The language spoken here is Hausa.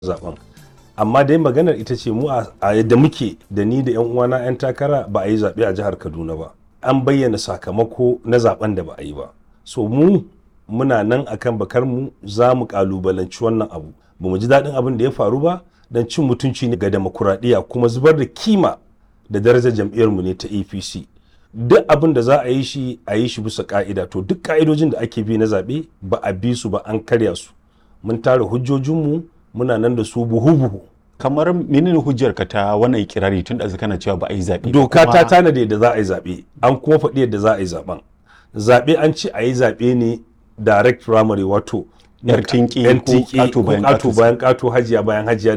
zaben amma dai maganar ita ce mu a yadda muke da ni da 'yan uwana 'yan takara ba a yi zaɓe a jihar kaduna ba an bayyana sakamako na zaben da ba a yi ba so mu muna nan akan bakar mu za mu kalubalanci wannan abu ba mu ji daɗin abin da ya faru ba don cin mutunci ne ga demokuraɗiyya kuma zubar da kima da darajar jam'iyyarmu ne ta apc duk abin da za a yi shi a yi shi bisa ka'ida to duk ka'idojin da ake bi na zaɓe ba a bi su ba an karya su mun tara hujjojinmu muna nan da su buhu-buhu kamar menene hujjar ka ta wannan ikirari tun da kana cewa ba a yi zaɓe doka ta tanada yadda za a yi zaɓe an kuma faɗi yadda za a yi zaɓen zaɓe an ce a yi zaɓe ne direct primary wato yar tinki yan ko tiki ƙato ko bayan ƙato ƙato bayan ƙato hajiya bayan hajiya